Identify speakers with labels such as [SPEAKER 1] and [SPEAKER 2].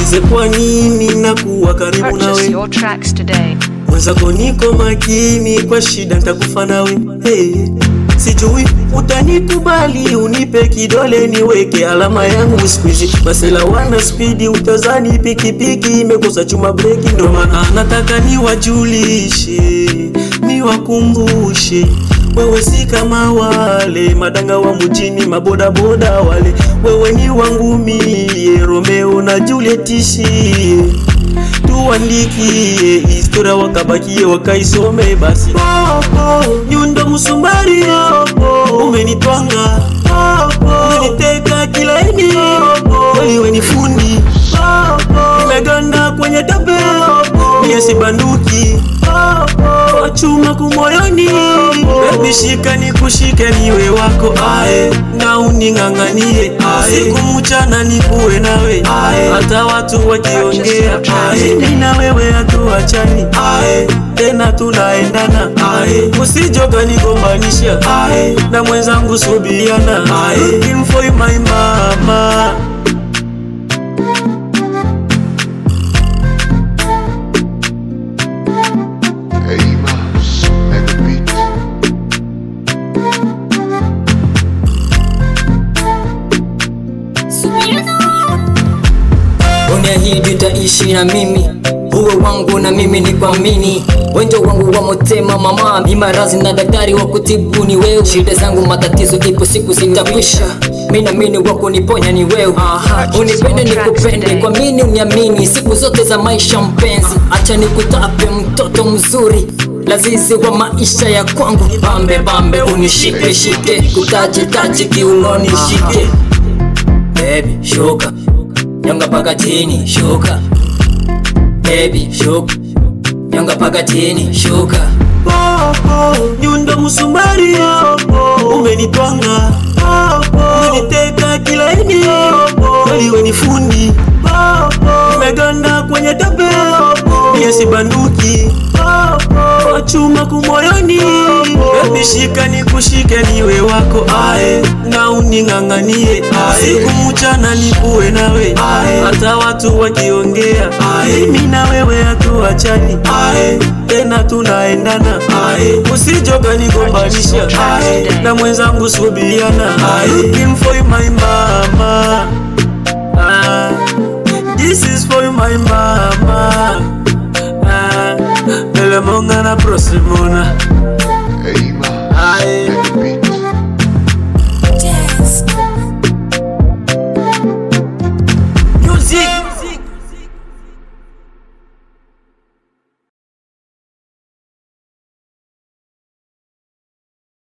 [SPEAKER 1] niulize kwa nini nakuwa karibu
[SPEAKER 2] Purchase
[SPEAKER 1] nawe
[SPEAKER 2] your tracks today.
[SPEAKER 1] mwenzako niko makini kwa shida nitakufa nawe hey. Sijui utanikubali unipe kidole niweke alama yangu squeeze Masela wana spidi utazani pikipiki imekosa chuma breki ndo maana nataka niwajulishe niwakumbushe wewe si kama wale madanga wa mjini mabodaboda wale wewe ni wangu mie Romeo na Juliet ishie tuandikie historia wakabakie wakaisome basi Popo, nyundo msumari Popo, umenitwanga Popo, umeniteka kilaini wewe ni fundi Popo, nimeganda kwenye tabe mie si banduki Popo, chuma kumoyoni Baby shika nikushike niwe wako ae na uning'ang'anie ae siku mchana nikuwe nawe ae hata watu wakiongea ae mimi na wewe hatuachani ae tena tunaendana ae usijoka nigombanisha ae na mwenzangu subiana ae looking for my mama
[SPEAKER 3] Amos, mega beat.
[SPEAKER 4] uniahidi utaishi na mimi uwe wangu na mimi ni kuamini wenjo wangu wa motema mama imarazi na daktari wa kutibu ni wewe shida zangu matatizo ipo siku zitakwisha minamini wa kuniponya ni wewe unipende nikupende kwa mini uniamini siku zote za maisha mpenzi acha nikutape mtoto mzuri lazizi wa maisha ya kwangu bambe bambe unishike shike kutaji taji kiunoni shike baby shuka nyonga paka chini shuka baby shuka nyonga paka chini shuka
[SPEAKER 1] Popo, nyundo msumari Popo, umenitwanga Popo, umeniteka kilaini Popo, wewe ni fundi Popo, nimeganda kwenye tabe Popo, mie si banduki Popo, chuma kumoyoni Baby shika nikushike niwe wako ae na uning'ang'anie ae siku mchana nikuwe nawe ae hata watu wakiongea ae mimi na wewe hatuachani ae tena tunaendana ae usijoka nigombanisha ae na mwenzangu subiana ae looking for my mama ah, this is for my mama ah, Elemonga na prosimona
[SPEAKER 3] Amos.